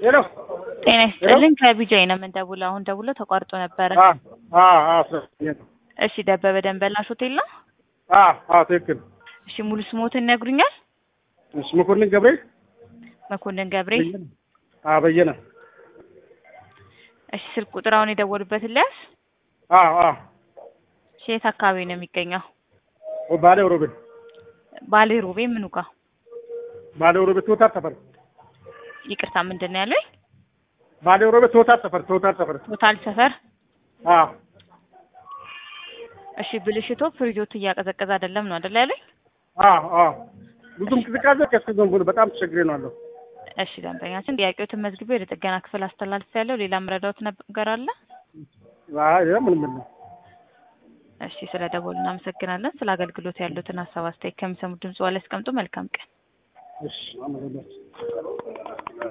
ሄሎ ጤና ይስጥልኝ ከቢጃይ ነው የምንደውለው። አሁን ደውሎ ተቋርጦ ነበረ። አ አ አ ስለኝ እሺ ደበበ ደንበላሽ ሆቴል ነው? አ አ ትክክል። እሺ ሙሉ ስሞትን ይነግሩኛል? እሺ መኮንን ገብሬ መኮንን ገብሬ። አ በየነ እሺ ስልክ ቁጥር አሁን የደወሉበትን ሊያዝ? አ አ እሺ የት አካባቢ ነው የሚገኘው? ባሌ ሮቤ ባሌ ሮቤ ምኑ ጋ? ባሌ ሮቤ ቶታል ሰፈር ይቅርታ ምንድን ነው ያለኝ? ባሌ ሮቤ ቶታል ሰፈር ቶታል ሰፈር ቶታል ሰፈር። አ እሺ ብልሽቶ ፍሪጆቱ እያቀዘቀዘ አይደለም ነው አይደል ያለኝ? አ አ ብዙም ቅዝቃዜ ከስከዘን ብሎ በጣም ተቸግሬ ነው አለው። እሺ ደንበኛችን ጥያቄዎትን መዝግቤ ወደ ጥገና ክፍል አስተላልፍ ያለው ሌላ ምረዳዎት ነገር አለ? አይ ምን ምን እሺ ስለ ደወሉ እናመሰግናለን። ስለ አገልግሎት ያሉትን ሀሳብ አስተያየት ከሚሰሙት ድምጽ ላይ ያስቀምጡ። መልካም ቀን። እሺ አመሰግናለሁ።